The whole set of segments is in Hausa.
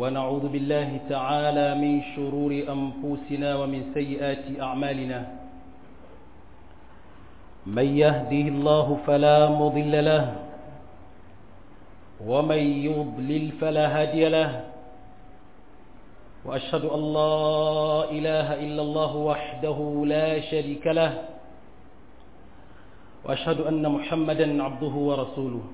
ونعوذ بالله تعالى من شرور أنفسنا ومن سيئات أعمالنا من يهده الله فلا مضل له ومن يضلل فلا هادي له وأشهد أن لا إله إلا الله وحده لا شريك له وأشهد أن محمدا عبده ورسوله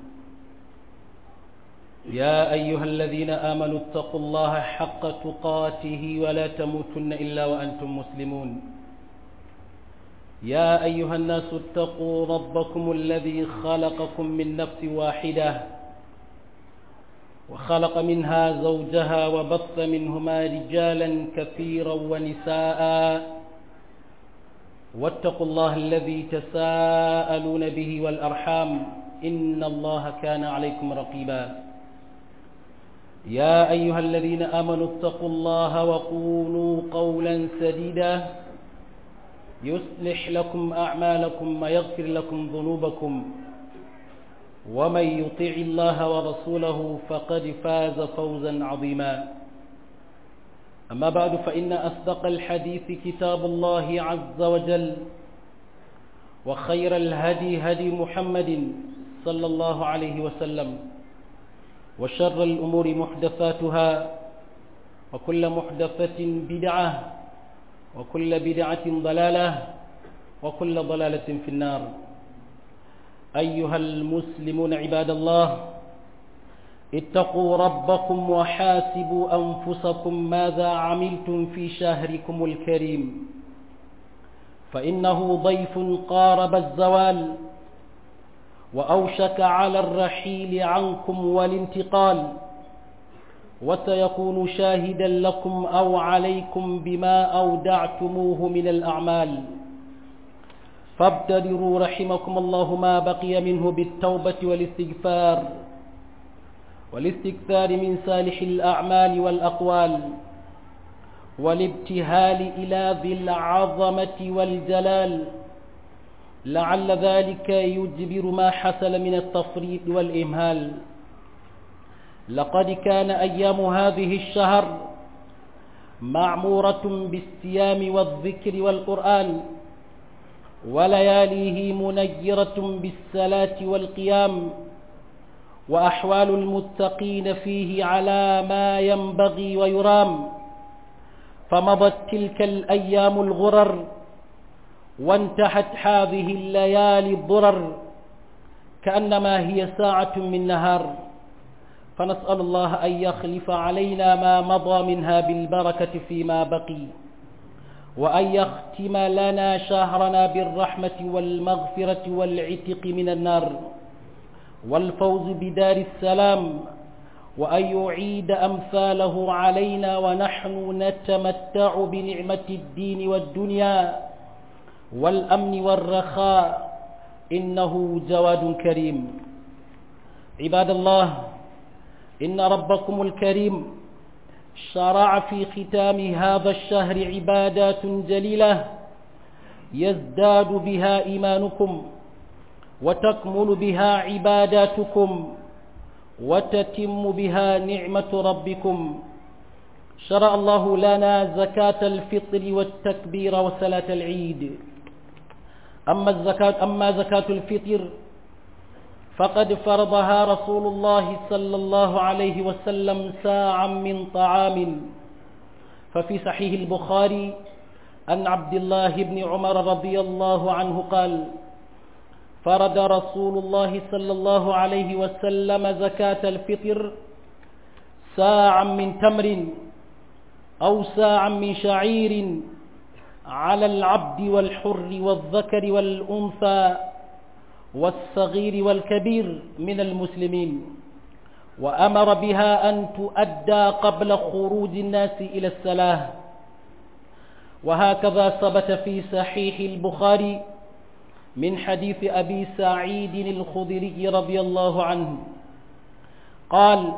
يا أيها الذين آمنوا اتقوا الله حق تقاته ولا تموتن إلا وأنتم مسلمون يا أيها الناس اتقوا ربكم الذي خلقكم من نفس واحدة وخلق منها زوجها وبث منهما رجالا كثيرا ونساء واتقوا الله الذي تساءلون به والأرحام إن الله كان عليكم رقيبا يا أيها الذين آمنوا اتقوا الله وقولوا قولا سديدا يصلح لكم أعمالكم ويغفر لكم ذنوبكم ومن يطيع الله ورسوله فقد فاز فوزا عظيما أما بعد فإن أصدق الحديث كتاب الله عز وجل وخير الهدي هدي محمد صلى الله عليه وسلم وشر الأمور محدثاتها وكل محدثة بدعة وكل بدعة ضلالة وكل ضلالة في النار أيها المسلمون عباد الله اتقوا ربكم وحاسبوا أنفسكم ماذا عملتم في شهركم الكريم فإنه ضيف قارب الزوال وأوشك على الرحيل عنكم والانتقال وسيكون شاهدا لكم أو عليكم بما أودعتموه من الأعمال فابتدروا رحمكم الله ما بقي منه بالتوبة والاستغفار والاستكثار من صالح الأعمال والأقوال والابتهال إلى ذي العظمة والجلال لعل ذلك يجبر ما حصل من التفريط والإمهال لقد كان أيام هذه الشهر معمورة بالصيام والذكر والقرآن ولياليه منيرة بالصلاة والقيام وأحوال المتقين فيه على ما ينبغي ويرام فمضت تلك الأيام الغرر وانتهت هذه الليالي الضرر كأنما هي ساعة من نهار فنسأل الله أن يخلف علينا ما مضى منها بالبركة فيما بقي وأن يختم لنا شهرنا بالرحمة والمغفرة والعتق من النار والفوز بدار السلام وأن يعيد أمثاله علينا ونحن نتمتع بنعمة الدين والدنيا والأمن والرخاء إنه جواد كريم عباد الله إن ربكم الكريم شرع في ختام هذا الشهر عبادات جليلة يزداد بها إيمانكم وتكمل بها عباداتكم وتتم بها نعمة ربكم شرع الله لنا زكاة الفطر والتكبير وصلاة العيد أما الزكاة أما زكاة الفطر فقد فرضها رسول الله صلى الله عليه وسلم ساعا من طعام ففي صحيح البخاري أن عبد الله بن عمر رضي الله عنه قال فرض رسول الله صلى الله عليه وسلم زكاة الفطر ساعا من تمر أو ساعا من شعير على العبد والحر والذكر والأنثى والصغير والكبير من المسلمين وأمر بها أن تؤدى قبل خروج الناس إلى الصلاة وهكذا ثبت في صحيح البخاري من حديث أبي سعيد الخضري رضي الله عنه قال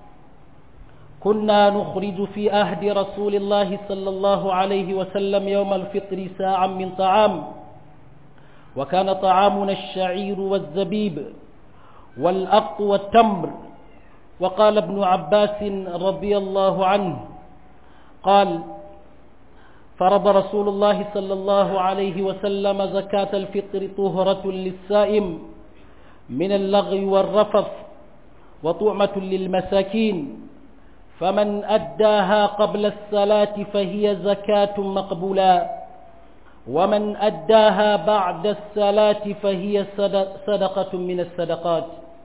كنا نخرج في أهد رسول الله صلى الله عليه وسلم يوم الفطر ساعا من طعام وكان طعامنا الشعير والزبيب والأق والتمر وقال ابن عباس رضي الله عنه قال فرض رسول الله صلى الله عليه وسلم زكاة الفطر طهرة للسائم من اللغو والرفث وطعمة للمساكين فمن أداها قبل الصلاة فهي زكاة مقبولة ومن أداها بعد الصلاة فهي صدقة من الصدقات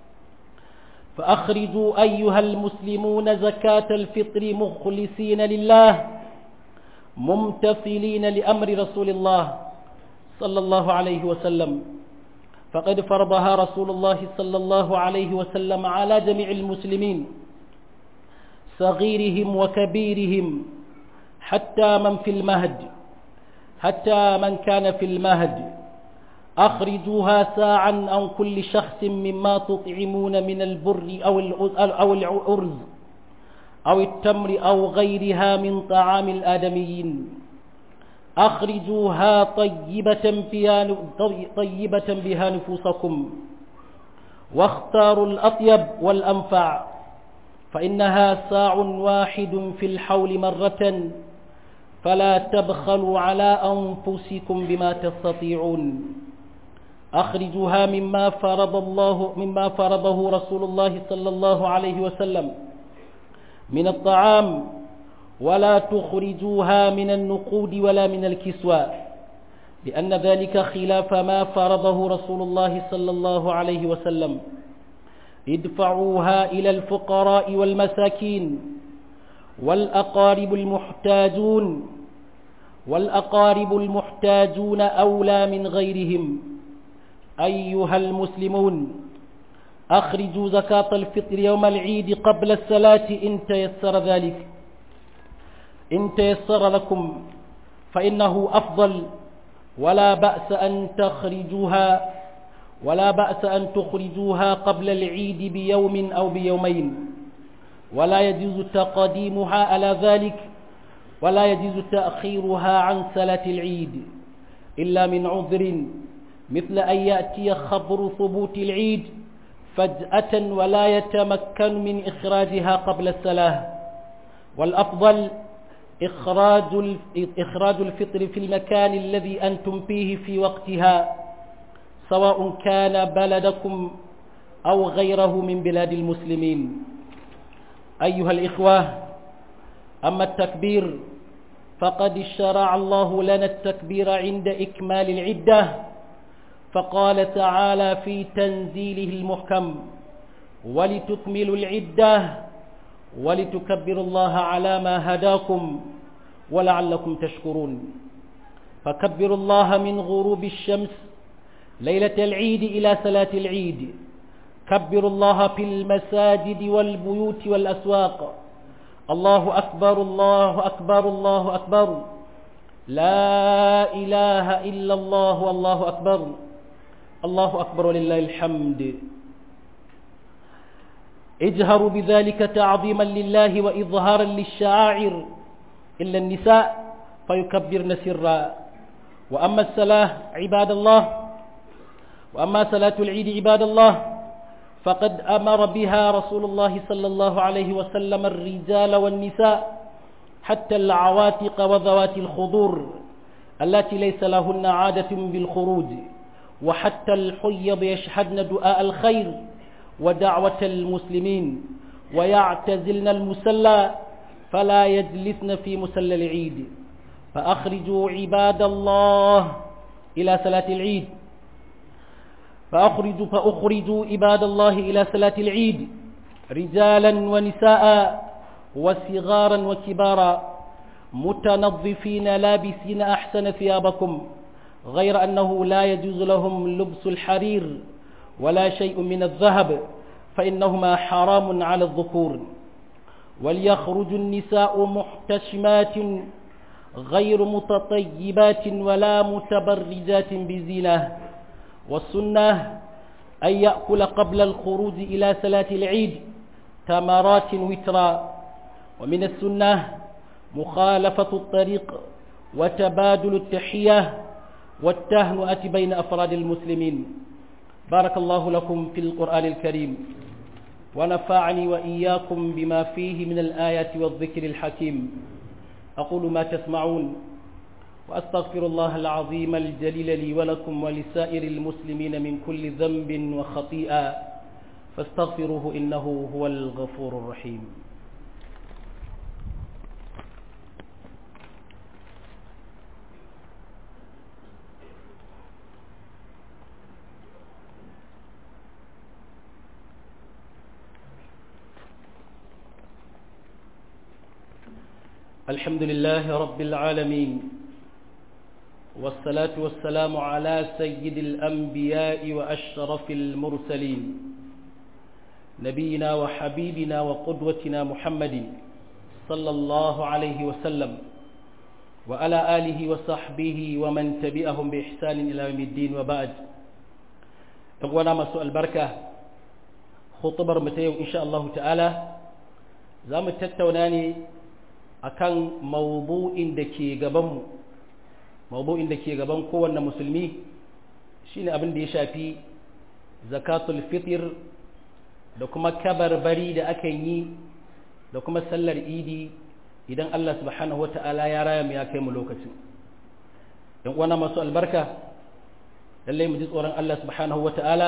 فأخرجوا أيها المسلمون زكاة الفطر مخلصين لله ممتثلين لأمر رسول الله صلى الله عليه وسلم فقد فرضها رسول الله صلى الله عليه وسلم على جميع المسلمين صغيرهم وكبيرهم حتى من في المهد حتى من كان في المهد أخرجوها ساعا عن كل شخص مما تطعمون من البر أو أو الأرز أو التمر أو غيرها من طعام الآدميين أخرجوها طيبة بها طيبة بها نفوسكم واختاروا الأطيب والأنفع فإنها ساع واحد في الحول مرة فلا تبخلوا على أنفسكم بما تستطيعون أخرجوها مما فرض الله مما فرضه رسول الله صلى الله عليه وسلم من الطعام ولا تخرجوها من النقود ولا من الكسوى لأن ذلك خلاف ما فرضه رسول الله صلى الله عليه وسلم ادفعوها إلى الفقراء والمساكين والأقارب المحتاجون والأقارب المحتاجون أولى من غيرهم أيها المسلمون أخرجوا زكاة الفطر يوم العيد قبل الصلاة إن تيسر ذلك إن تيسر لكم فإنه أفضل ولا بأس أن تخرجوها ولا بأس أن تخرجوها قبل العيد بيوم أو بيومين ولا يجوز تقديمها على ذلك ولا يجوز تأخيرها عن صلاة العيد إلا من عذر مثل أن يأتي خبر ثبوت العيد فجأة ولا يتمكن من إخراجها قبل الصلاة والأفضل إخراج إخراج الفطر في المكان الذي أنتم فيه في وقتها سواء كان بلدكم أو غيره من بلاد المسلمين أيها الإخوة أما التكبير فقد شرع الله لنا التكبير عند إكمال العدة فقال تعالى في تنزيله المحكم ولتكملوا العدة ولتكبروا الله على ما هداكم ولعلكم تشكرون فكبروا الله من غروب الشمس ليلة العيد إلى صلاة العيد كبروا الله في المساجد والبيوت والأسواق الله أكبر الله أكبر الله أكبر لا إله إلا الله والله أكبر الله أكبر ولله الحمد اجهروا بذلك تعظيما لله وإظهارا للشعائر إلا النساء فيكبرن سرا وأما الصلاة عباد الله وأما صلاة العيد عباد الله فقد أمر بها رسول الله صلى الله عليه وسلم الرجال والنساء حتى العواتق وذوات الخضور التي ليس لهن عادة بالخروج وحتى الحيض يشهدن دعاء الخير ودعوة المسلمين ويعتزلن المسلى فلا يجلسن في مسلى العيد فأخرجوا عباد الله إلى صلاة العيد فأخرجوا فأخرجوا عباد الله إلى صلاة العيد رجالا ونساء وصغارا وكبارا متنظفين لابسين أحسن ثيابكم غير أنه لا يجوز لهم لبس الحرير ولا شيء من الذهب فإنهما حرام على الذكور وليخرج النساء محتشمات غير متطيبات ولا متبرجات بزينة والسنة أن يأكل قبل الخروج إلى صلاة العيد تمرات وترا ومن السنة مخالفة الطريق وتبادل التحية والتهنئة بين أفراد المسلمين بارك الله لكم في القرآن الكريم ونفعني وإياكم بما فيه من الآيات والذكر الحكيم أقول ما تسمعون وأستغفر الله العظيم الجليل لي ولكم ولسائر المسلمين من كل ذنب وخطيئة فاستغفروه إنه هو الغفور الرحيم الحمد لله رب العالمين والصلاة والسلام على سيد الأنبياء وأشرف المرسلين نبينا وحبيبنا وقدوتنا محمد صلى الله عليه وسلم وعلى آله وصحبه ومن تبعهم بإحسان إلى يوم الدين وبعد أقوانا مسوء البركة خطبر متيو إن شاء الله تعالى زام التتوناني akan mawdu'in da ke gabanmu mawdu'in da ke gaban kowanne musulmi shine abin da ya shafi zakatul fitr da kuma kabarbari da aka yi da kuma sallar idi idan Allah subhanahu wata'ala ya raya mu ya kai mu lokacin yan uwana masu albarka lallai mu ji tsoron Allah subhanahu wata'ala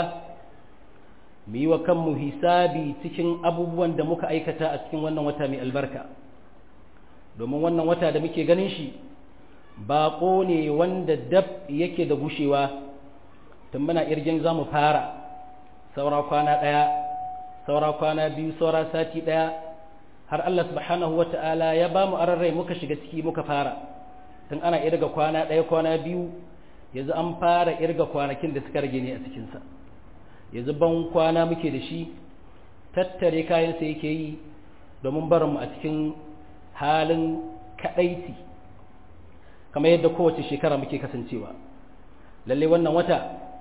mu yi wa kanmu hisabi cikin abubuwan da muka aikata a cikin wannan wata mai albarka domin wannan wata da muke ganin shi baƙo ne wanda dab yake da gushewa tun muna irgin za mu fara saura kwana ɗaya saura kwana biyu saura sati ɗaya har Allah subhanahu wa ta'ala ya ba mu ararrai muka shiga ciki muka fara tun ana irga kwana ɗaya kwana biyu yanzu an fara irga kwanakin da suka rage ne a cikinsa yanzu ban kwana muke da shi tattare kayansa yake yi domin barinmu a cikin halin kaɗaici kamar yadda kowace shekara muke kasancewa lalle wannan wata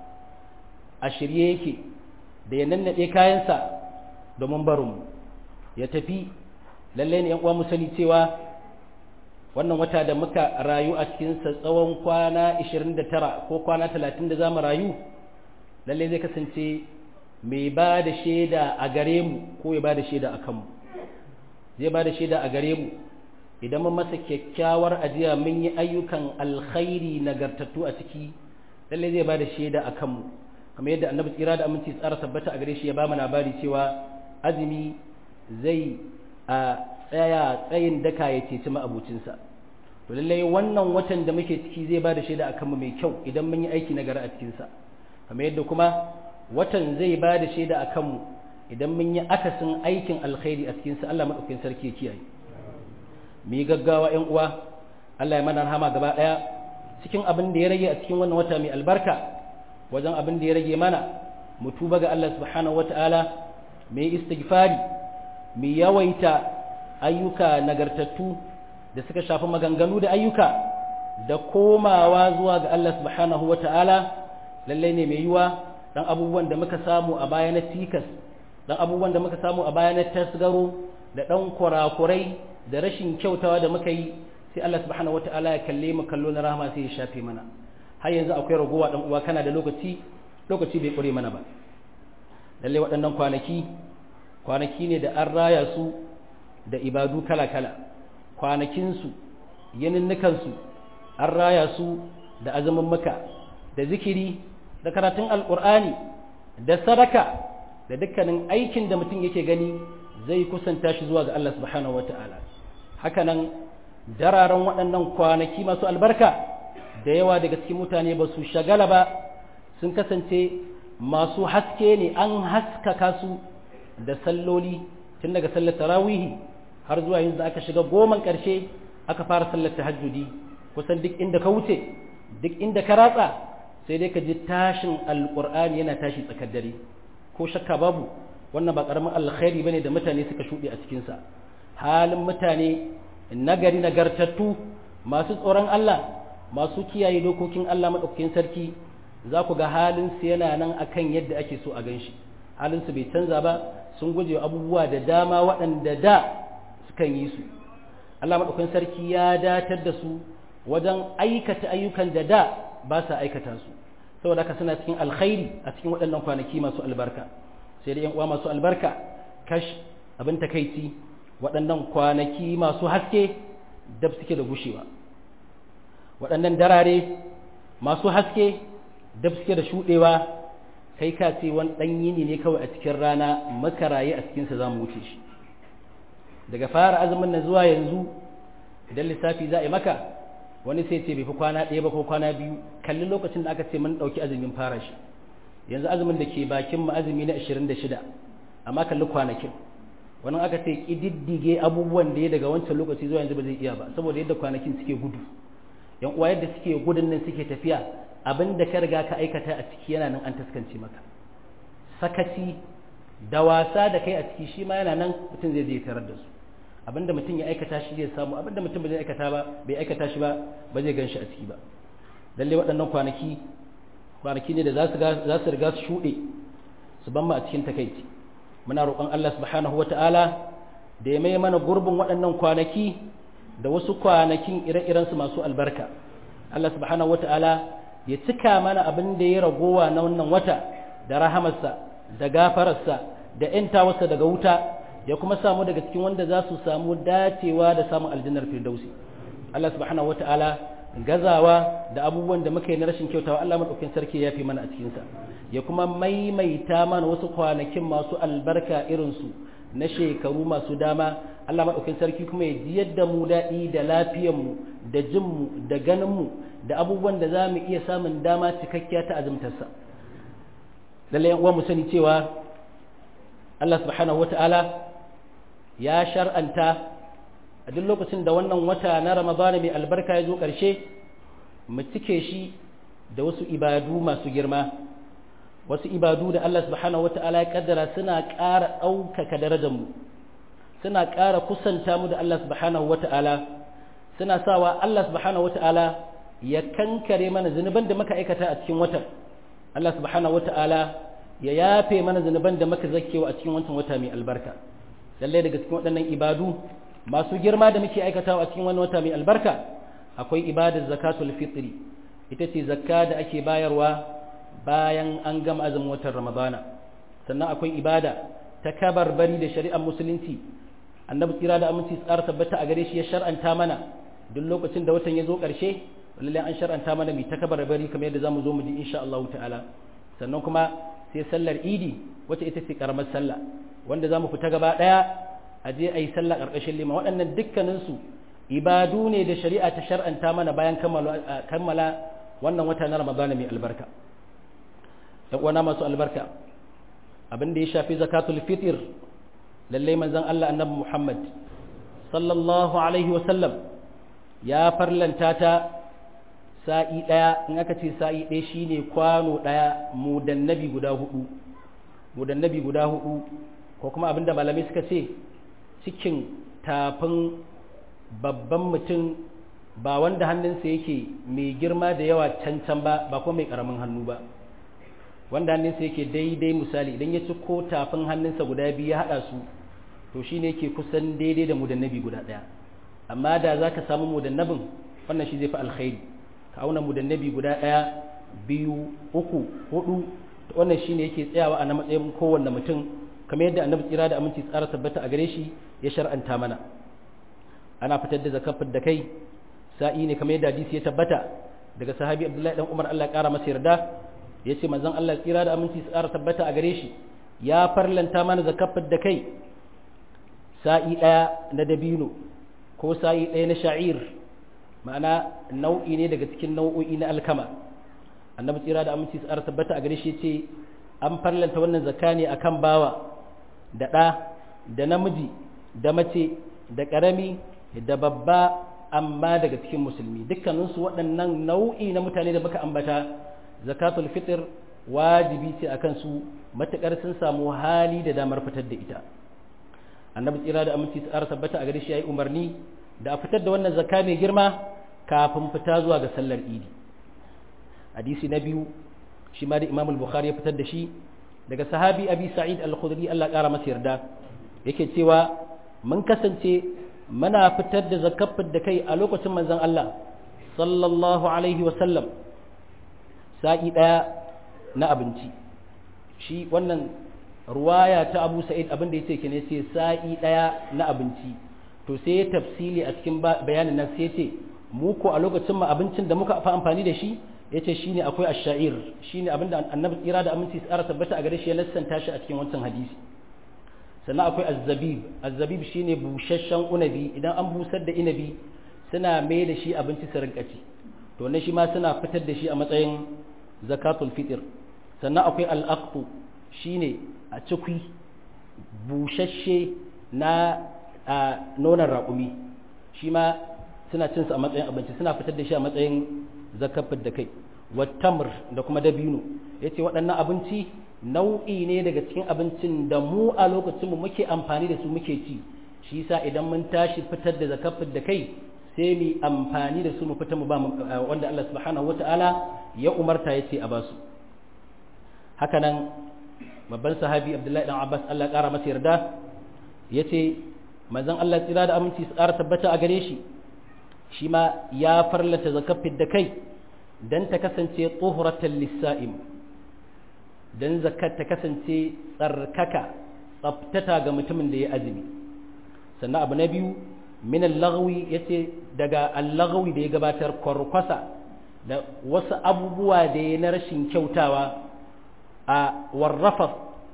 a shirye yake da ya nannaɗe kayansa domin barinmu ya tafi lalle ne uwa mu sani cewa wannan wata da muka rayu a cikinsa tsawon kwana 29 ko kwana 30 da za mu rayu lalle zai kasance mai ba da shaida a gare mu ko ya ba da shaida a kanmu zai ba da shaida a gare mu idan mun masa kyakkyawar ajiya mun yi ayyukan alkhairi nagartattu a ciki lalle zai ba da shaida a kanmu kamar yadda annabi tsira da aminci tsara tabbata a gare shi ya ba mu labari cewa azumi zai a tsaya tsayin daka ya ceci ma'abucinsa to lalle wannan watan da muke ciki zai ba da shaida a kanmu mai kyau idan mun yi aiki nagari a cikinsa kamar yadda kuma watan zai ba da shaida a kanmu idan mun yi akasin aikin alkhairi a cikinsa Allah maɗaukin sarki ya kiyaye mu yi gaggawa ‘yan uwa Allah ya mana rahama gaba ɗaya cikin abin da ya rage a cikin wannan wata mai albarka wajen abin da ya rage mana mu tuba ga Allah subhanahu wata'ala mu yi istighfari mu yawaita ayyuka nagartattu da suka shafi maganganu da ayyuka da komawa zuwa ga Allah subhanahu wata'ala lallai ne mai yiwa dan abubuwan da muka samu a baya na tikas dan abubuwan da muka samu a baya na tasgaro da dan kurakurai da rashin kyautawa da muka yi sai Allah subhanahu wataala ya kalle mu kallo na rahama sai ya shafe mana har yanzu akwai ragowa dan uwa kana da lokaci lokaci bai kure mana ba lalle waɗannan kwanaki kwanaki ne da an raya su da ibadu kala kala kwanakin su yaninnukan su an raya su da azumin maka da zikiri da karatun alqur'ani da sadaka da dukkanin aikin da mutum yake gani zai kusanta shi zuwa ga Allah subhanahu wata'ala hakanan dararen waɗannan kwanaki masu albarka da yawa daga cikin mutane ba su shagala ba sun kasance masu haske ne an haskaka su da salloli tun daga sallar tarawihi har zuwa yanzu aka shiga goman ƙarshe aka fara sallar tahajjudi kusan duk inda ka wuce duk inda ka ratsa sai dai ka ji tashin alƙur'ani yana tashi tsakar dare ko shakka babu wannan ba ƙaramin alkhairi bane da mutane suka shuɗe a cikinsa halin mutane nagari nagartattu masu tsoron Allah masu kiyaye dokokin Allah maɗaukakin sarki za ku ga halinsu yana nan akan yadda ake so a gan shi halinsu bai canza ba sun guje abubuwa da dama waɗanda da sukan yi su Allah maɗaukakin sarki ya datar da su wajen aikata ayyukan da da ba sa aikata su saboda haka suna cikin alkhairi a cikin waɗannan kwanaki masu albarka sai da yan uwa masu albarka kash abin takaici waɗannan kwanaki masu haske dab suke da gushewa waɗannan darare masu haske dab suke da shuɗewa kai ka ce wani ɗan yini ne kawai a cikin rana makaraye a cikinsa za mu wuce shi daga fara azumin nan zuwa yanzu idan lissafi za a yi maka wani sai ce bai fi kwana ɗaya ba ko kwana biyu kalli lokacin da aka ce mun ɗauki azumin fara shi yanzu azumin da ke bakin mu azumi na 26 amma kalli kwanakin wani aka ce ƙididdige abubuwan da ya daga wancan lokaci zuwa yanzu ba zai iya ba saboda yadda kwanakin suke gudu yan uwa yadda suke gudun nan suke tafiya abin da ka riga ka aikata a ciki yana nan an taskance maka sakaci da wasa da kai a ciki shi ma yana nan mutum zai je tarar da su abinda mutum ya aikata shi zai samu abinda mutum bai aikata ba bai aikata shi ba ba zai gan shi a ciki ba lalle waɗannan kwanaki kwanaki ne da za su za su riga su shuɗe su ban mu a cikin takaici muna roƙon Allah subhanahu wata'ala da ya mai mana gurbin waɗannan kwanaki da wasu kwanakin ire-iren su masu albarka Allah subhanahu wata'ala ya cika mana abin da ya ragowa na wannan wata da rahamarsa da gafararsa da ‘yantawarsa daga wuta ya kuma samu daga cikin wanda za su samu dacewa da samun aljannar firdausi Allah subhanahu wata'ala gazawa da abubuwan da muka yi na rashin kyautawa Allah madaukakin sarki ya fi mana a cikinsa ya kuma maimaita mana wasu kwanakin masu albarka irinsu na shekaru masu dama Allah madaukakin sarki kuma ya ji yadda mu daɗi da lafiyarmu da jinmu da ganinmu da abubuwan da za mu iya samun dama cikakkiya ta azumtarsa lallai yan uwa mu sani cewa Allah subhanahu wata'ala ya shar'anta a duk lokacin da wannan wata na Ramadana mai albarka ya zo ƙarshe mu cike shi da wasu ibadu masu girma wasu ibadu da Allah subhanahu wata'ala ya kaddara suna ƙara ɗaukaka darajar mu suna ƙara kusanta mu da Allah subhanahu wata'ala suna sawa Allah subhanahu wata'ala ya kankare mana zunuban da muka aikata a cikin watan Allah subhanahu wata'ala ya yafe mana zunuban da muka zakewa a cikin wancan wata mai albarka lalle daga cikin waɗannan ibadu masu girma da muke aikatawa a cikin wannan wata mai albarka akwai ibadar zakatul fitri ita ce zakka da ake bayarwa bayan an gama azumin watan ramadana sannan akwai ibada ta kabarbari da shari'ar musulunci annabi tsira da aminci tsara tabbata a gare shi ya shar'anta mana duk lokacin da watan ya zo ƙarshe lalle an shar'anta mana mai ta kabarbari kamar yadda zamu zo mu ji insha Allah ta'ala sannan kuma sai sallar idi wacce ita ce karamar sallah wanda za mu fita gaba ɗaya a je a yi sallah ƙarƙashin lima waɗannan dukkaninsu ibadu ne da shari'a ta shar'anta mana bayan kammala wannan wata na ramadana mai albarka ɗan uwana masu albarka abin da ya shafi zakatul fitr lallai manzon Allah annabi Muhammad sallallahu alaihi wa sallam ya farlanta ta sa'i ɗaya in aka ce sa'i ɗaya shine kwano ɗaya mudannabi guda hudu mudannabi guda hudu ko kuma abinda malamai suka ce cikin tafin babban mutum ba wanda hannunsa yake mai girma da yawa cancan ba ba kuma mai karamin hannu ba wanda hannunsa yake daidai misali idan ya ci ko tafin hannunsa guda biyu ya haɗa su to shine yake kusan daidai da mudannabi guda ɗaya amma da za ka samu mudannabin wannan shi zai fi alkhairi ka auna mudannabi guda ɗaya biyu uku hudu wannan shine yake tsayawa a na matsayin kowanne mutum kamar yadda annabi tsira da aminci tsara tabbata a gare shi ya shar'anta mana ana fitar da zakafin da kai sa'i ne kamar yadda hadisi ya tabbata daga sahabi abdullahi dan umar Allah ya kara masa yarda ya ce manzon Allah tsira da aminci tsara tabbata a gare shi ya farlanta mana zakafin da kai sa'i ɗaya na dabino ko sa'i ɗaya na sha'ir ma'ana nau'i ne daga cikin nau'o'i na alkama annabi tsira da aminci tsara tabbata a gare shi ce an farlanta wannan zakka ne akan bawa da ɗa da namiji da mace da ƙarami da babba amma daga cikin musulmi dukkaninsu waɗannan nau'i na mutane da muka ambata zakatul fitr wajibi ce a kansu matuƙar sun samu hali da damar fitar da ita annabi tsira da aminci tsara tabbata a gare shi ya yi umarni da a fitar da wannan zakka mai girma kafin fita zuwa ga sallar idi hadisi na biyu shi ma da imam al-bukhari ya fitar da shi daga sahabi abi sa'id al-khudri Allah ƙara masa yarda yake cewa mun kasance muna fitar da zakafin da kai a lokacin manzon Allah sallallahu alaihi wa sallam sa'i daya na abinci shi wannan ruwaya ta Abu Sa'id abin da yace kene ce sa'i daya na abinci to sai ya tafsili a cikin bayanin nan sai yace mu ko a lokacin mu abincin da muka fa amfani da shi yace shine akwai ash-sha'ir shine abinda annabi tsira da aminci tsara tabbata a gare shi ya lassanta shi a cikin wancan hadisi sannan akwai az-zabib az-zabib shine busasshen unabi idan an busar da inabi suna mai da shi abinci su rinka ci to ne shi ma suna fitar da shi a matsayin zakatul fitr sannan akwai al-aqtu shine a cikwi busasshe na nonon raƙumi shi ma suna cin su a matsayin abinci suna fitar da shi a matsayin zakafin da kai wattamr da kuma dabino yace waɗannan abinci nau'i ne daga cikin abincin da mu a lokacin mu muke amfani da su muke ci shi yasa idan mun tashi fitar da zakafin da kai sai mu amfani da su mu fita mu ba wanda Allah subhanahu wataala ya umarta yace a basu haka nan babban sahabi Abdullahi dan Abbas Allah ƙara masa yarda yace manzon Allah tsira da aminci su ƙara tabbata a gare shi shi ma ya farlata zakafin da kai don ta kasance tsohuratan lissa'im don zakat ta kasance tsarkaka tsaftata ga mutumin da ya azumi sannan abu na biyu min allagwi ya ce daga allagwi da ya gabatar kwarkwasa da wasu abubuwa da ya na rashin kyautawa a warrafa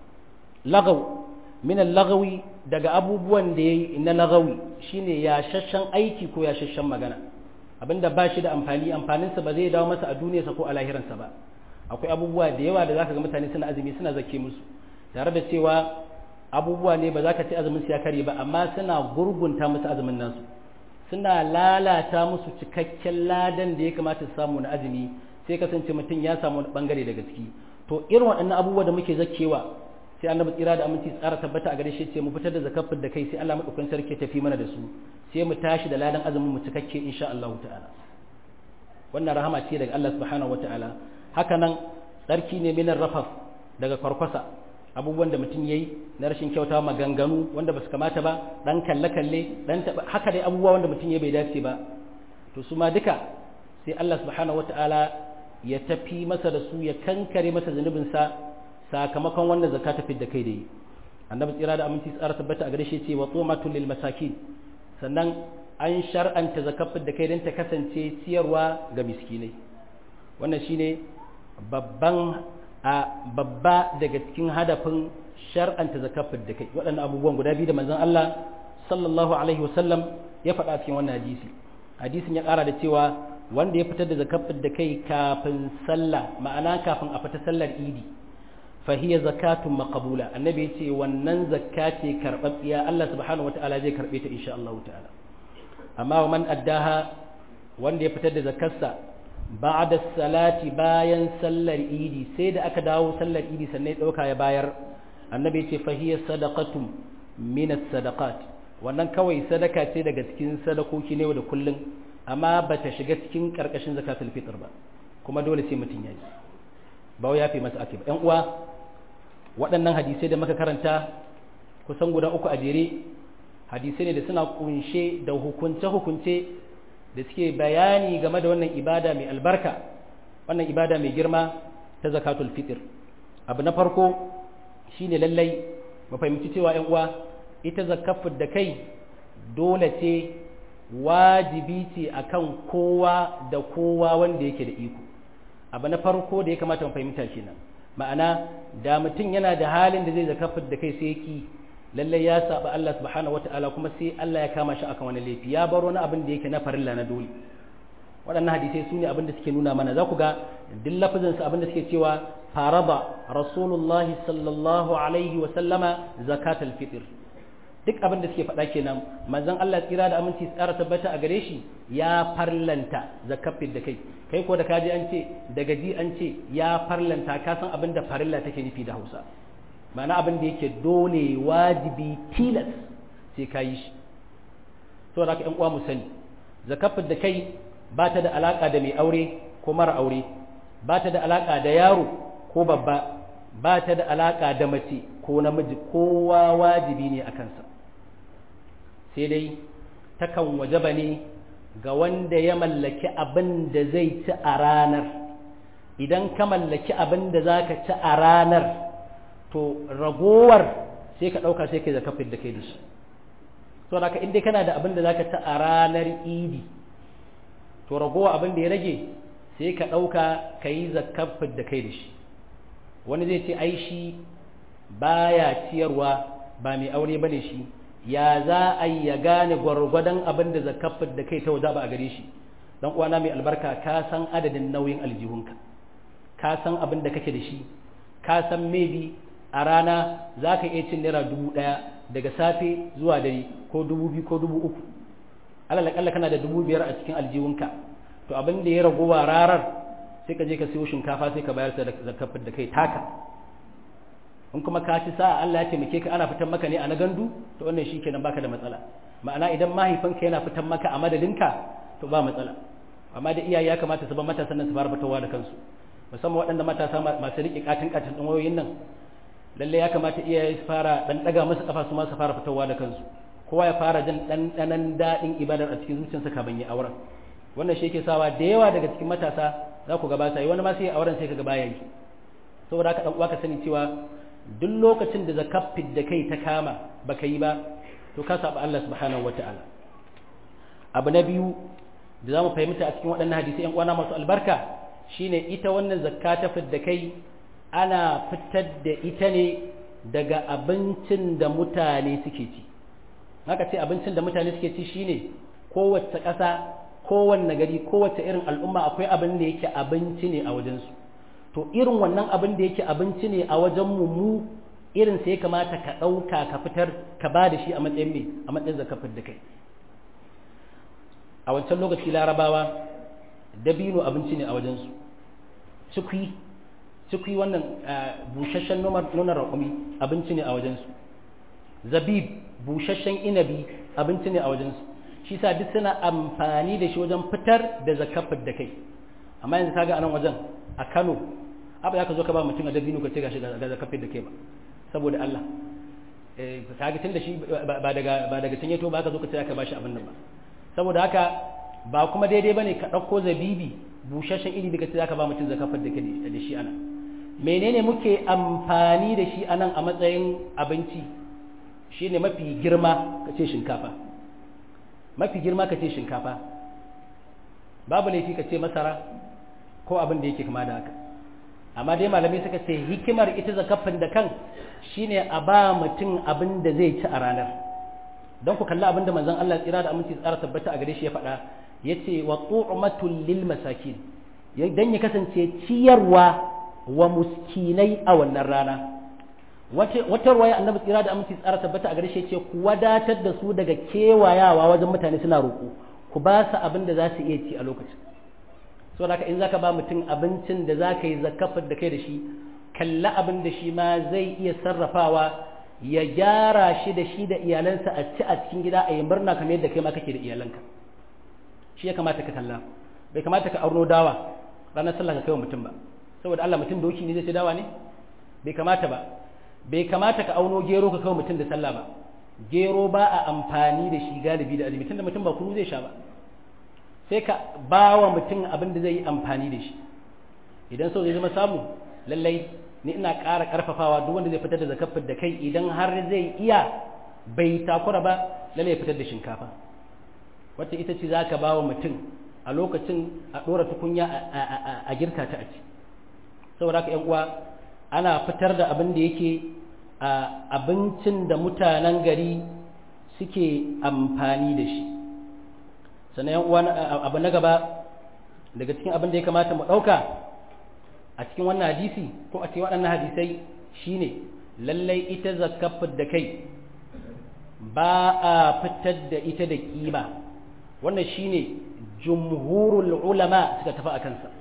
lagaw min allagwi daga abubuwan da ya yi na lagawi shine ya shashan aiki ko ya shashan magana abinda ba shi da amfani amfaninsa ba zai dawo masa a duniyarsa ko a lahiransa ba akwai abubuwa da yawa da zaka ga mutane suna azumi suna zake musu tare da cewa abubuwa ne ba za ka ce azumin su ya kare ba amma suna gurgunta musu azumin nasu suna lalata musu cikakken ladan da ya kamata su samu na azumi sai kasance mutum ya samu wani bangare daga ciki to irin waɗannan abubuwa da muke zakewa sai annabi tsira da aminci tsara tabbata a gare shi ce mu fitar da zakafin da kai sai Allah madaukakin sarki tafi mana da su sai mu tashi da ladan azumin mu cikakke insha Allah ta'ala wannan rahama ce daga Allah subhanahu wataala haka nan tsarki ne minar rafaf daga kwarkwasa abubuwan da mutum yayi na rashin kyauta maganganu wanda basu kamata ba dan kalle kalle dan haka dai abubuwa wanda mutum yayi bai dace ba to su ma duka sai Allah subhanahu wataala ya tafi masa da su ya kankare masa zunubinsa sakamakon wannan zakka ta fidda kai da yi annabi tsira da aminci tsara tabbata a gare shi ce wa tumatul lil masakin sannan an shar'anta zakar da kai don ta kasance ciyarwa ga miskinai wannan shine babban a babba daga cikin hadafin shar'anta zakar da kai waɗannan abubuwan guda biyu da manzon Allah sallallahu alaihi wasallam ya faɗa cikin wannan hadisi hadisin ya ƙara da cewa wanda ya fitar da zakar da kai kafin sallah ma'ana kafin a fita sallar idi fahiya zakatun maqbula annabi yace wannan zakka ce karbabbiya Allah subhanahu wataala zai karbe ta insha Allah ta'ala amma wa man addaha wanda ya fitar da zakarsa ba'da salati bayan sallar idi sai da aka dawo sallar idi sannan ya dauka ya bayar annabi yace fahiya sadaqatun min as-sadaqat wannan kawai sadaka ce daga cikin sadakoki ne da kullun amma bata shiga cikin karkashin zakatul fitr ba kuma dole sai mutun yayi ba ya fi masa ake ba ‘yan uwa waɗannan hadisai da muka karanta kusan guda uku a jere hadisai ne da suna kunshe da hukunce-hukunce da suke bayani game da wannan ibada mai albarka wannan ibada mai girma ta zakatul fitr abu na farko shine lallai mu fahimci cewa ‘yan uwa ita zakafin da kai dole ce wajibi ce akan kowa da kowa wanda yake da iko abu na farko da ya kamata mu fahimta kenan ma'ana da mutum yana da halin da zai zakafar da kai sai ki lallai ya saba Allah subhanahu wata'ala kuma sai Allah ya kama shi akan wani laifi ya bar wani abin da yake na farilla na dole waɗannan hadisai su ne abin da suke nuna mana za ku ga duk lafazin su abin da suke cewa faraba rasulullahi sallallahu alaihi wa sallama zakatul fitr duk abin da suke faɗa kenan manzon Allah tsira da aminci tsara tabbata a gare shi ya farlanta zakafin da kai kai ko da kaji an ce daga ji an ce ya farlanta ka san abin da farilla take nufi da Hausa ma'ana abin da yake dole wajibi tilas sai ka yi shi saboda haka ƴan uwa mu sani zakafin da kai ba ta da alaka da mai aure ko mara aure ba ta da alaka da yaro ko babba ba ta da alaka da mace ko namiji kowa wajibi ne a kansa sai dai takan wajaba ne ga wanda ya mallaki abin da zai ci a ranar idan ka mallaki abin da za ka ci a ranar to ragowar sai ka ɗauka sai ka zakafin da kai da shi to da ka inda kana da abin da za ka ta a ranar idi to ragowa abin da ya rage sai ka ɗauka ka yi zakafin da kai da shi wani zai ce ai shi baya ciyarwa ba mai aure ba ne shi ya za a yi ya gane gwargwadon abin da zakafin da kai ta waje ba a gare shi dan uwana mai albarka ka san adadin nauyin aljihunka ka san abin da kake da shi ka san maybe a rana za ka iya cin naira dubu ɗaya daga safe zuwa dare ko dubu biyu ko dubu uku alalakalla kana da dubu biyar a cikin aljihunka to abin da ya ragowa rarar sai ka je ka siyo shinkafa sai ka bayar da zakafin da kai taka in kuma ka ci sa'a Allah ya taimake ka ana fitan maka ne a na gandu to wannan shi kenan baka da matsala ma'ana idan mahaifinka yana fitan maka a madadinka to ba matsala amma da iyaye ya kamata su ba matasan nan su fara fitowa da kansu musamman waɗanda matasa masu riƙe katin katin ɗin wayoyin nan lalle ya kamata iyaye su fara ɗan ɗaga musu ƙafa su ma su fara fitowa da kansu kowa ya fara jin ɗanɗanan daɗin ibadar a cikin zuciyarsa kafin ya auren wannan shi yake sawa da yawa daga cikin matasa za ku gaba sai wani ma sai auren sai ka gaba yayi saboda haka dan uwa ka sani cewa duk lokacin da zakafin da kai ta kama baka yi ba to ka saba Allah subhanahu wata'ala abu na biyu da za mu fahimta a cikin waɗannan hadisi ‘yan uwana masu albarka shine ita wannan zakka ta fidda kai ana fitar da ita ne daga abincin da mutane suke ci haka ce abincin da mutane suke ci shine kowace ƙasa kowanne gari kowace irin al'umma akwai abin da yake abinci ne a wajensu to irin wannan abin da yake abinci ne a wajen mu mu irin sai kamata ka ɗauka ka fitar ka ba da shi a matsayin me a matsayin zakafin da kai a wancan lokaci larabawa dabino abinci ne a wajensu cikwi cikwi wannan busasshen nonon raƙumi abinci ne a wajensu zabib busasshen inabi abinci ne a wajensu shi sa duk suna amfani da shi wajen fitar da zakafin da kai amma yanzu kaga a nan wajen a kano abu ya ka zo ka ba mutum a dabino ka ce ga shi ga zakafin da kai ba saboda Allah kaga tun da shi ba daga ba daga tun yato ba ka zo ka ce ka ba shi abin nan ba saboda haka ba kuma daidai bane ka ɗauko zabibi busasshen iri daga za ka ba mutum zakafar da da shi ana menene muke amfani da shi anan a matsayin abinci shine mafi girma ka ce shinkafa mafi girma ka ce shinkafa babu laifi ka ce masara ko abin da yake kama da haka amma dai malamai suka ce hikimar ita zakafin da kan shine a ba mutum abin da zai ci a ranar don ku kalli abinda manzon Allah tsira da aminci tsara tabbata a gare shi ya faɗa yace wa tu'matul lil masakin dan ya kasance ciyarwa wa muskinai a wannan rana wata ruwaya annabi tsira da aminci tsara tabbata a gare shi yace ku wadatar da su daga kewayawa wajen mutane suna roƙo ku ba su abin da za su iya ci a lokacin so da in zaka ba mutum abincin da zaka yi zakafar da kai da shi kalla abin da shi ma zai iya sarrafawa ya gyara shi da shi da iyalansa a ci a cikin gida a yi murna kamar yadda kai ma kake da iyalanka shi ya kamata ka kalla bai kamata ka auno dawa ranar sallah ka kai wa mutum ba saboda Allah mutum doki ne zai ci dawa ne bai kamata ba bai kamata ka auno gero ka kai wa mutum da sallah ba gero ba a amfani da shi galibi da azumi tunda mutum ba kunu zai sha ba sai ka ba wa mutum abin da zai yi amfani da shi idan so zai zama samu lallai ni ina ƙara ƙarfafawa duk wanda zai fitar da zakafin da kai idan har zai iya bai takura ba lalle ya fitar da shinkafa wacce ita ce za ka ba wa mutum a lokacin a ɗora tukunya a girka ta a ci saboda haka uwa ana fitar da abin da yake abincin da mutanen gari suke amfani da shi sannan yan uwa abu na gaba daga cikin abin da ya kamata mu ɗauka a cikin wannan hadisi ko a cikin waɗannan hadisai shine lallai ita zakafar da kai ba a fitar da ita da kima wannan shine jumhurul ulama suka tafi a kansa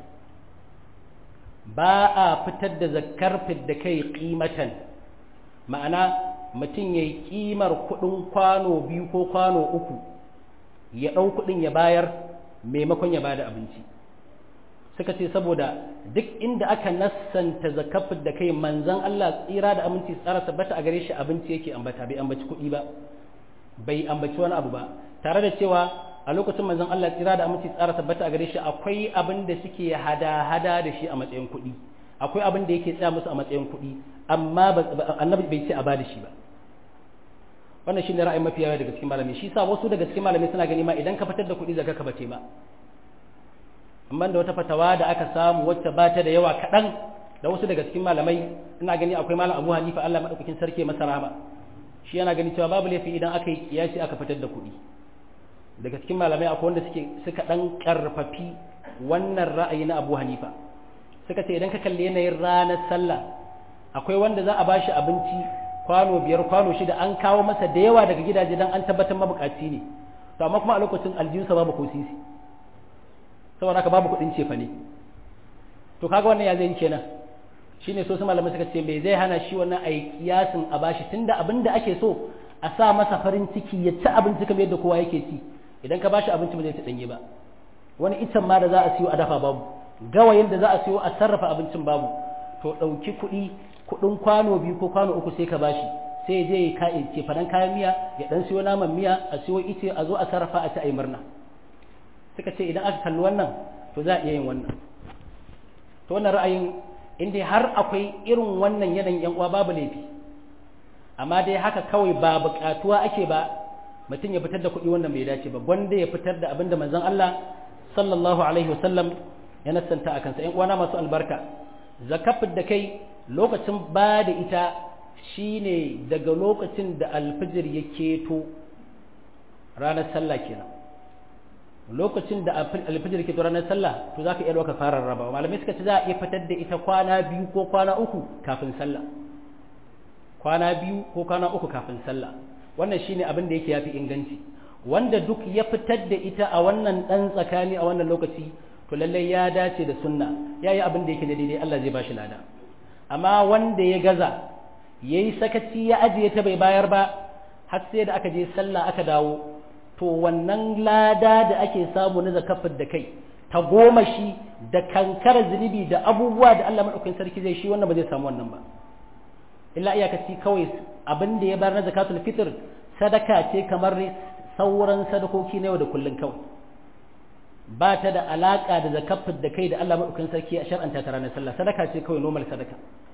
ba a fitar da zakar da kai kimatan ma'ana mutum ya yi kimar kuɗin kwano biyu ko kwano uku ya ɗau kuɗin ya bayar maimakon ya bada abinci suka ce saboda duk inda aka nassanta zakafin da kai manzan Allah tsira da aminci tsara tabbata a gare shi abinci yake ambata bai ambaci kuɗi ba bai ambaci wani abu ba tare da cewa a lokacin manzan Allah tsira da aminci tsara tabbata a gare shi akwai abin da suke hada-hada da shi a matsayin kuɗi akwai abin da yake tsaya musu a matsayin kuɗi amma annabi bai ce a bada shi ba wannan shine ra'ayin mafi yawa daga cikin malamai shi sa wasu daga cikin malamai suna gani ma idan ka fitar da kuɗi zakka ka bace ba amma da wata fatawa da aka samu wacce ba ta da yawa kaɗan da wasu daga cikin malamai ina gani akwai malam Abu Hanifa Allah madaukakin sarki masa rahama shi yana gani cewa babu laifi idan aka yi kiyasi aka fitar da kuɗi daga cikin malamai akwai wanda suke suka dan karfafi wannan ra'ayi na Abu Hanifa suka ce idan ka kalli yanayin ranar sallah akwai wanda za a bashi abinci kwano biyar kwano shida an kawo masa da yawa daga gidaje dan an tabbatar mabukaci ne to amma kuma a lokacin aljihunsa babu ko sisi saboda haka babu kuɗin cefa ne to kaga wannan ya zai kenan shine so su malamai suka ce me zai hana shi wannan ai kiyasin a bashi tunda abin da ake so a sa masa farin ciki ya ci abinci kamar yadda kowa yake ci idan ka bashi abinci ba zai ci danye ba wani itan ma da za a siyo a dafa babu gawayin da za a siyo a sarrafa abincin babu to ɗauki kuɗi kuɗin kwano biyu ko kwano uku sai ka bashi sai je ya ce fadan kayan miya ya dan siyo naman miya a siyo ice a zo a sarrafa a ci ayi murna suka ce idan aka kalli wannan to za a iya yin wannan to wannan ra'ayin inda har akwai irin wannan yanayin yan uwa babu laifi amma dai haka kawai ba buƙatuwa ake ba mutum ya fitar da kuɗi wannan bai dace ba gwanda ya fitar da abinda manzon Allah sallallahu alaihi wasallam ya nassanta a kansa yan uwana masu albarka zakafin da kai lokacin ba da ita shine daga lokacin da alfijir ya keto ranar sallah kenan lokacin da alfijir ke ranar sallah to za ka iya ɗauka fara raba malamai suka ce za a iya fitar da ita kwana biyu ko kwana uku kafin sallah kwana biyu ko kwana uku kafin sallah wannan shine abin da yake yafi inganci wanda duk ya fitar da ita a wannan ɗan tsakani a wannan lokaci to lallai ya dace da sunna ya yi abin da yake da daidai Allah zai bashi lada amma wanda ya gaza ya yi sakaci ya ajiye ta bai bayar ba har sai da aka je sallah aka dawo to wannan lada da ake samu na zakafin da kai ta goma shi da kankara zunubi da abubuwa da Allah maɗaukakin sarki zai shi wannan ba zai samu wannan ba illa iyakaci kawai abin da ya bayar na zakatul fitr sadaka ce kamar sauran sadakoki na yau da kullun kawai ba ta da alaka da zakafin da kai da Allah maɗaukakin sarki a shar'anta ta ranar sallah sadaka ce kawai normal sadaka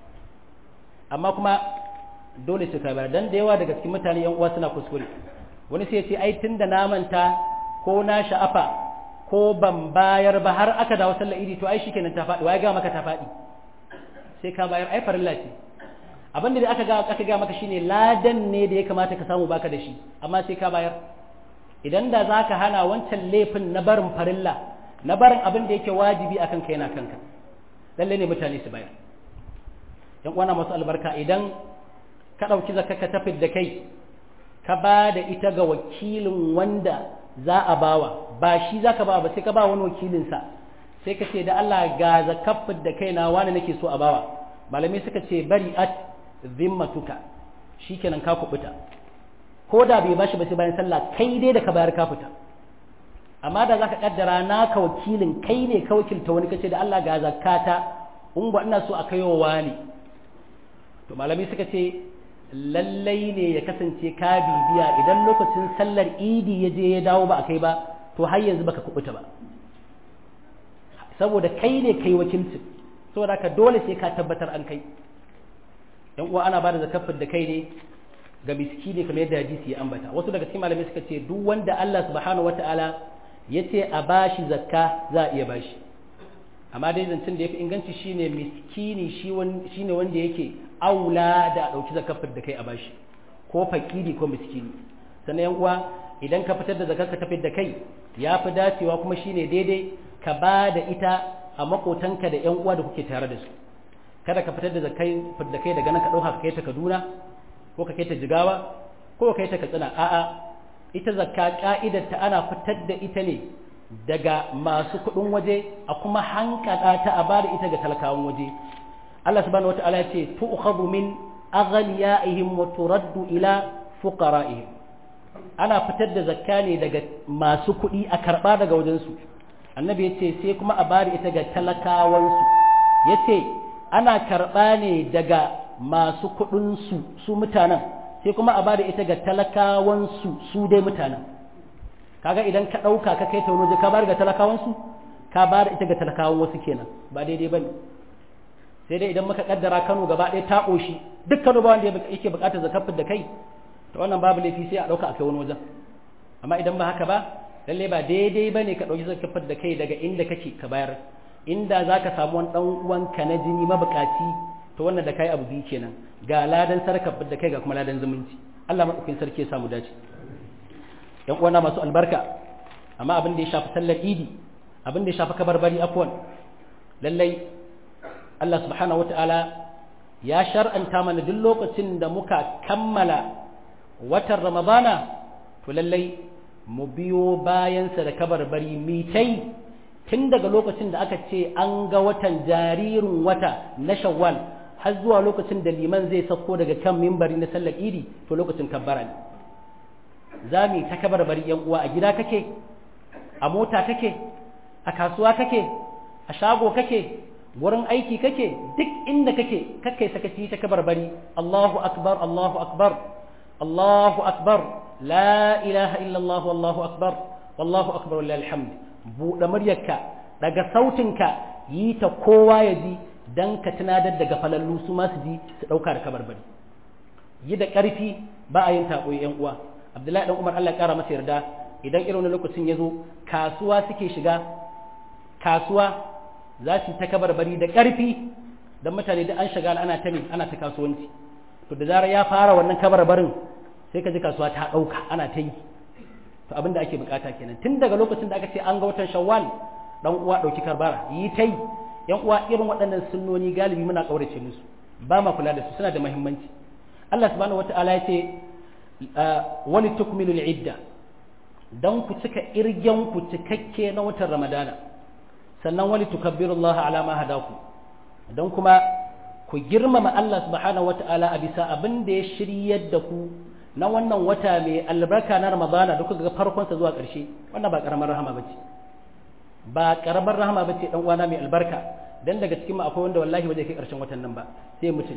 amma kuma dole su kai bayar dan da yawa daga cikin mutane yan uwa suna kuskure wani sai ce ai tun da na manta ko na sha'afa ko ban bayar ba har aka dawo sallar idi to ai shikenan ta faɗi wai ga maka ta faɗi sai ka bayar ai farilla ce abin da aka ga aka ga maka shine ladan ne da ya kamata ka samu baka da shi amma sai ka bayar idan da zaka hana wancan laifin na barin farilla na barin abin da yake wajibi akan kai na kanka lalle ne mutane su bayar yan uwana masu albarka idan ka ɗauki zakka ka tafi da kai ka ba da ita ga wakilin wanda za a bawa ba shi za ka ba ba sai ka ba wani wakilinsa sai ka ce da Allah ga zakafin da kaina wani nake so a bawa malamai suka ce bari at zimmatuka shikenan ka kubuta ko da bai bashi ba sai bayan sallah kai dai da ka bayar ka fita amma da zaka kaddara naka wakilin kai ne ka wakilta wani kace da Allah ga zakata in ba ina so a kaiwa wani to malamai suka ce lallai ne ya kasance ka bibiya idan lokacin sallar idi ya je ya dawo ba a kai ba to har yanzu baka kubuta ba saboda kai ne kai wakilcin saboda ka dole sai ka tabbatar an kai yan uwa ana bada zakafin da kai ne ga miskini kamar yadda hadisi ya ambata wasu daga cikin malamai suka ce duk wanda Allah subhanahu wataala ya ce a bashi zakka za a iya bashi amma dai zancen da ya fi inganci shine miskini shine wanda yake aula da a ɗauki zakafin da kai a bashi ko fakiri ko miskini sannan yan uwa idan ka fitar da zakar ka tafi da kai ya fi dacewa kuma shine daidai ka ba da ita a makotanka da yan uwa da kuke tare da su kada ka fitar da zakai da kai daga nan ka ɗauka ka kai ta Kaduna ko ka kai ta Jigawa ko ka kai ta Katsina a'a ita zakka ka'idar ta ana fitar da ita ne daga masu kuɗin waje a kuma hankada ta a bada ita ga talakawan waje Allah subhanahu wata'ala ya ce tu'khadhu min aghniyaihim wa turaddu ila fuqara'ihim ana fitar da zakka ne daga masu kuɗi a karɓa daga wajensu annabi ya ce sai kuma a bada ita ga talakawansu ya ce ana karɓa ne daga masu kuɗinsu su mutanen sai kuma a bada ita ga talakawansu su dai mutanen kaga idan ka ɗauka ka kai ta wani waje ka bada ga talakawansu ka bada ita ga talakawan wasu kenan ba daidai ba ne sai dai idan muka kaddara Kano gaba ɗaya ta ƙoshi duk Kano ba wanda yake buƙatar zakafin da kai to wannan babu laifi sai a ɗauka a kai wani wajen amma idan ba haka ba lalle ba daidai ba ne ka ɗauki zakafin da kai daga inda kake ka bayar inda za ka samu wani ɗan uwanka na jini mabuƙaci to wannan da kai abu biyu kenan ga ladan sarkar da kai ga kuma ladan zumunci Allah maɗaukin sarki ya samu dace yan uwana masu albarka amma abin da ya shafi sallar idi abin da ya shafi kabarbari afwan lallai Allah subhanahu wata'ala ya shar'anta mana duk lokacin da muka kammala watan ramadana to lallai mu biyo bayansa da kabarbari mitai tun daga lokacin da aka ce an ga watan jaririn wata na shawwal har zuwa lokacin da liman zai sauko daga kan mimbari na sallar idi to lokacin kabbara ne za mu ta kabarbari yan uwa a gida kake a mota kake a kasuwa kake a shago kake wurin aiki kake duk inda kake kakai sakaci ta kabarbari Allahu akbar Allahu akbar Allahu akbar la ilaha illa Allah wallahu akbar wallahu akbar wallahi alhamd buɗe muryarka daga sautinka yi ta kowa ya ji dan ka tunadar daga falallu su ma su ji su ɗauka da kabarbari yi da ƙarfi ba a yin taɓoyi yan uwa Abdullahi dan Umar Allah ya ƙara masa yarda idan irin lokacin ya zo kasuwa suke shiga kasuwa za su ta kabarbari da ƙarfi don mutane da an shiga ana ta ana ta kasuwanci to da zarar ya fara wannan kabarbarin sai ka ji kasuwa ta ɗauka ana ta yi to abin da ake bukata kenan tun daga lokacin da aka ce an ga watan shawwal dan uwa ɗauki karbara yi ta yi yan uwa irin waɗannan sunnoni galibi muna ƙaurace musu ba ma kula da su suna da muhimmanci Allah subhanahu wataala ya ce wani tukmilul idda don ku cika irgen ku cikakke na watan ramadana sannan wani tukabbirullaha ala ma hadaku don kuma ku girmama Allah subhanahu wata'ala a bisa abin da ya shiryar da ku na wannan wata mai albarka na ramadana da kuka ga farkonsa zuwa ƙarshe wannan ba ƙaramar rahama bace ba ƙaramar rahama bace dan uwana mai albarka dan daga cikin mu akwai wanda wallahi ba zai kai ƙarshen watan nan ba sai mutum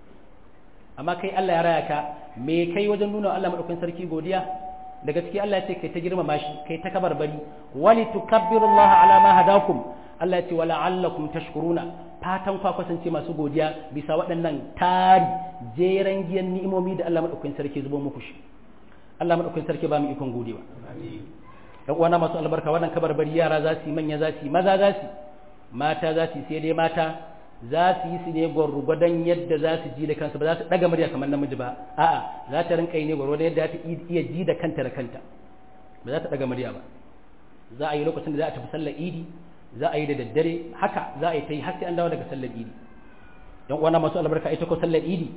amma kai Allah ya raya ka me kai wajen nuna Allah madaukakin sarki godiya daga ciki Allah ya ce kai ta girmama shi kai ta kabarbari wali tukabbirullaha ala ma hadakum Allah ya ce wala allakum tashkuruna fatan kwa kasance masu godiya bisa waɗannan tari jeran giyan ni'imomi da Allah madaukakin sarki zubo muku shi Allah madaukakin sarki ba mu ikon godewa dan uwana masu albarka wannan kabarbari yara za su yi manya za su yi maza za su mata za su yi sai dai mata za su yi su ne gwargwadon yadda za su ji da kansu ba za su ɗaga murya kamar namiji ba a'a za ta rinka yi ne gwargwadon yadda za ta iya ji da kanta da kanta ba za ta ɗaga murya ba za a yi lokacin da za a tafi sallar idi za a yi da daddare haka za a yi ta yi har sai an dawo daga sallar idi yan uwana masu albarka ita ko sallar idi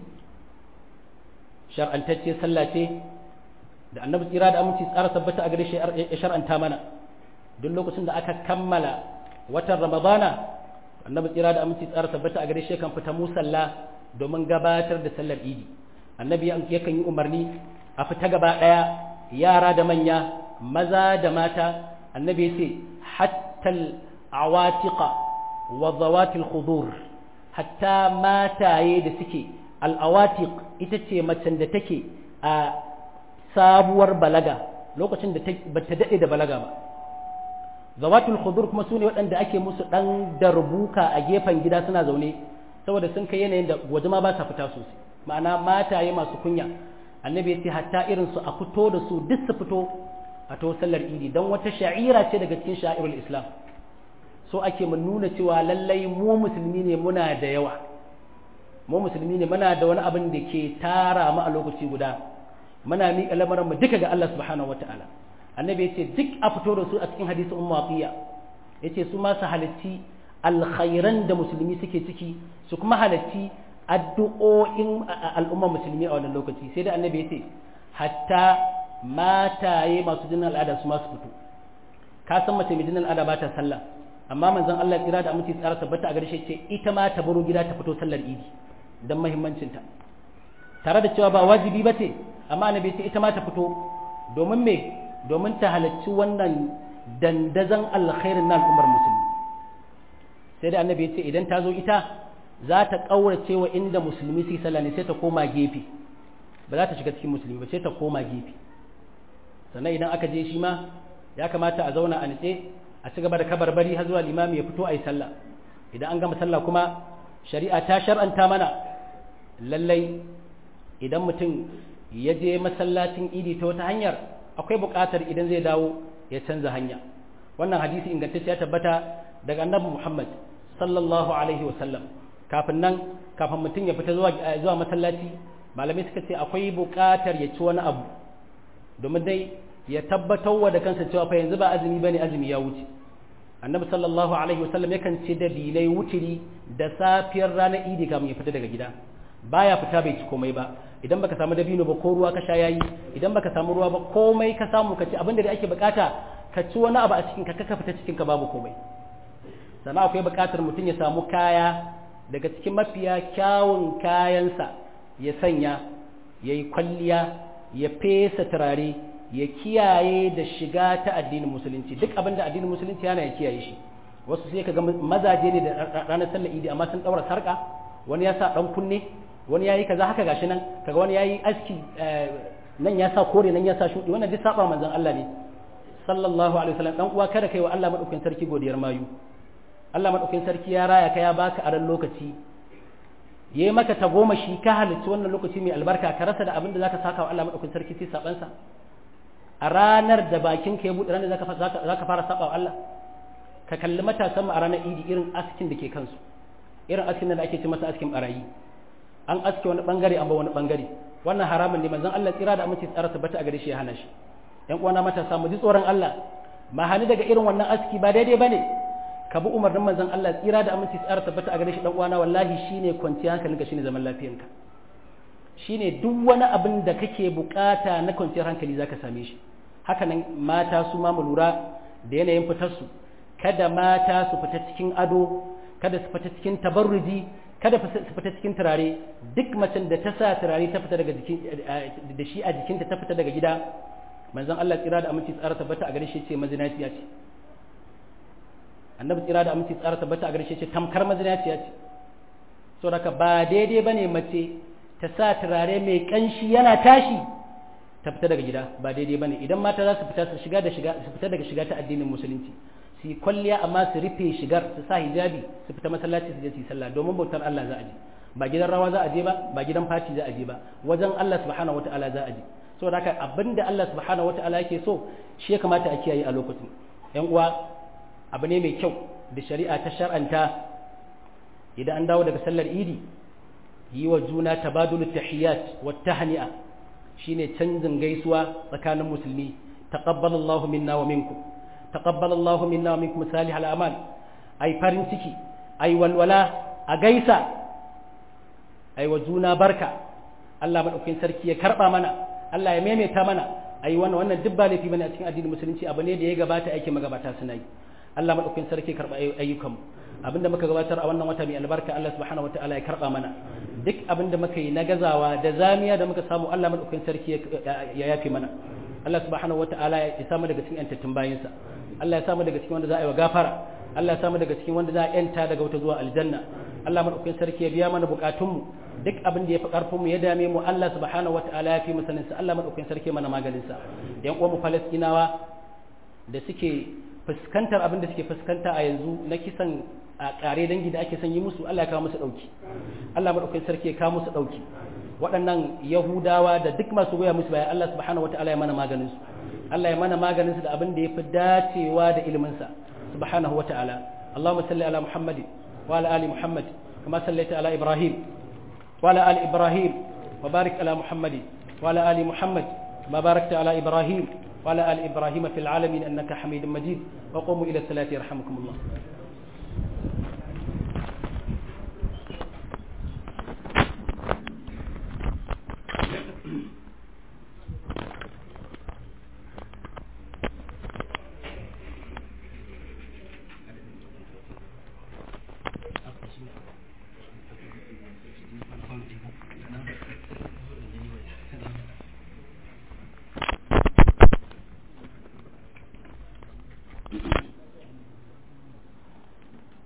shar'antacce sallah ce da annabi tsira da aminci tsara tabbata a gare shi ya shar'anta mana duk lokacin da aka kammala watan ramadana annabi tsira da aminci tsara tabbata a gare shi kan fita musalla domin gabatar da sallar idi annabi yakan yi umarni a fita gaba ɗaya yara da manya maza da mata annabi ya ce hattal awatiqa wa zawatil khudur hatta mataye da suke al'awatiq ita ce macen da take a sabuwar balaga lokacin da ba ta daɗe da balaga ba zawatul khudur kuma sune waɗanda ake musu ɗan darbuka a gefen gida suna zaune saboda sun kai yanayin da waje ma ba sa fita sosai ma'ana mataye masu kunya annabi ya ce hatta irin su a fito da su duk su fito a to sallar idi don wata sha'ira ce daga cikin sha'irul islam so ake mu nuna cewa lallai mu musulmi ne muna da yawa mu musulmi ne muna da wani abin da ke tara mu a lokaci guda muna miƙa lamarin mu duka ga Allah subhanahu wataala annabi yace duk a fito da su a cikin hadisi ummu afiya yace su ma su halatti alkhairan da musulmi suke ciki su kuma halatti addu'o'in al'umma musulmi a wannan lokaci sai da annabi yace hatta mataye masu jinin al'ada su ma su fito ka san mace mai jinin al'ada ba ta sallah amma manzon Allah kira da aminci tsara tabbata a garshe ce ita ma ta baro gida ta fito sallar idi don muhimmancinta tare da cewa ba wajibi ba ce amma annabi ce ita ma ta fito domin me domin ta halarci wannan dandazon alkhairin na al'ummar musulmi sai da annabi ce idan ta zo ita za ta ƙaurace wa inda musulmi su sallah ne sai ta koma gefe ba za ta shiga cikin musulmi ba sai ta koma gefe sannan idan aka je shi ma ya kamata a zauna a nitse a ci gaba da kabarbari har zuwa limami ya fito a yi sallah idan an gama sallah kuma shari'a ta shar'anta mana lallai idan mutum ya je masallacin idi ta wata hanyar akwai buƙatar idan zai dawo ya canza hanya wannan hadisi ingantacce ya tabbata daga annabi Muhammad sallallahu alaihi wasallam kafin nan kafin mutum ya fita zuwa zuwa masallaci malamai suka ce akwai buƙatar ya ci wani abu domin dai ya tabbatar wa da kansa cewa fa yanzu ba azumi bane azumi ya wuce annabi sallallahu alaihi wasallam yakan ce da bilai wutiri da safiyar ranar idi kamun ya fita daga gida baya fita bai ci komai ba idan baka samu dabino ba ko ruwa ka sha yayi idan baka samu ruwa ba komai ka samu ka ci abin da ake bukata ka ci wani abu a cikin ka ka fita cikin ka babu komai sannan akwai bukatar mutum ya samu kaya daga cikin mafiya kyawun kayansa ya sanya ya yi kwalliya ya fesa turare ya kiyaye da shiga ta addinin musulunci duk abin da addinin musulunci yana ya kiyaye shi wasu sai ka ga mazaje ne da ranar sallar idi amma sun daura sarka wani ya sa dan kunne wani yayi kaza haka gashi nan kaga wani yayi aski nan ya sa kore nan ya sa shudi wannan duk saba manzon Allah ne sallallahu alaihi wasallam dan uwa kada kai wa Allah madaukakin sarki godiyar mayu Allah madaukakin sarki ya raya ka ya baka aran lokaci yayi maka ta goma shi ka halitta wannan lokaci mai albarka ka rasa da abin da zaka saka wa Allah madaukakin sarki sai saban sa a ranar da bakin ka ya bude ranar zaka zaka fara saba wa Allah ka kalli matasan mu a ranar idi irin askin da ke kansu irin askin da ake ce masa askin barayi an aske wani bangare an ba wani bangare wannan haramun ne manzon Allah tsira da amince tsara tabbata a gare shi ya hana shi ƴan uwana matasa mu ji tsoron Allah ma hani daga irin wannan aski ba daidai bane ka bi umarnin manzon Allah tsira da amince tsara tabbata a gare shi dan uwana wallahi shine kwanciyar hankalinka shine zaman lafiyanka shine duk wani abin da kake bukata na kwanciyar hankali zaka same shi haka nan mata su ma mu lura da yanayin fitar su kada mata su fita cikin ado kada su fita cikin tabarruji kada su fita cikin turare duk macen da ta sa turare ta fita daga jikin da shi a jikinta ta fita daga gida manzon Allah tsira da aminci tsara tabbata a gare shi ce mazinaciya ce annabi tsira da aminci tsara tabbata a gare shi ce tamkar mazinaciya ce saboda ba daidai bane mace ta sa turare mai kanshi yana tashi ta fita daga gida ba daidai bane idan mata za su fita su shiga da shiga su fita daga shiga ta addinin musulunci su yi kwalliya amma su rufe shigar su sa hijabi su fita masallaci su je su yi sallah domin bautar Allah za a je ba gidan rawa za a je ba ba gidan fati za a je ba wajen Allah subhanahu wataala za a je saboda haka abinda Allah subhanahu wataala yake so shi ya kamata a kiyaye a lokacin yan uwa abu ne mai kyau da shari'a ta shar'anta idan an dawo daga sallar idi yi wa juna tabadulu tahiyat wa tahni'a shine canjin gaisuwa tsakanin musulmi taqabbalallahu minna wa minkum taqabbal Allahu minna wa minkum salih al-amal ai farin ciki ai walwala a gaisa ai wa juna barka Allah madaukakin sarki ya karba mana Allah ya maimaita mana ai wannan wannan duk ba laifi bane a cikin addinin musulunci abu ne da ya gabata ake magabata suna yi Allah madaukakin sarki ya karba ayyukan abinda muka gabatar a wannan wata mai albarka Allah subhanahu wataala ya karba mana duk abinda muka yi na gazawa da zamiya da muka samu Allah madaukakin sarki ya yafe mana Allah subhanahu wataala ya samu daga cikin yantattun bayinsa Allah ya samu daga cikin wanda za a yi wa gafara Allah ya samu daga cikin wanda za a yanta daga wata zuwa aljanna Allah madaukakin sarki ya biya mana bukatunmu duk abin da ya fi karfin mu ya dame mu Allah subhanahu wataala ya fi mu sanin sa Allah madaukakin sarki mana maganin sa yan uwan mu Falastinawa da suke fuskantar abin da suke fuskanta a yanzu na kisan a kare dangi da ake son yi musu Allah ya kawo musu dauki Allah madaukakin sarki ya kawo musu dauki waɗannan Yahudawa da duk masu goya musu bayan Allah subhanahu wataala ya mana maganin su Allah ya mana maganin su da abin da ya fi dacewa da ilimin sa subhanahu wataala Allahumma salli ala Muhammad wa ala ali Muhammad kama sallaita ala Ibrahim wa ala ali Ibrahim wa barik ala Muhammad wa ala ali Muhammad ma barakta ala Ibrahim wa ala ali Ibrahim fil alamin innaka Hamidum Majid wa qumu ila salati yarhamukumullah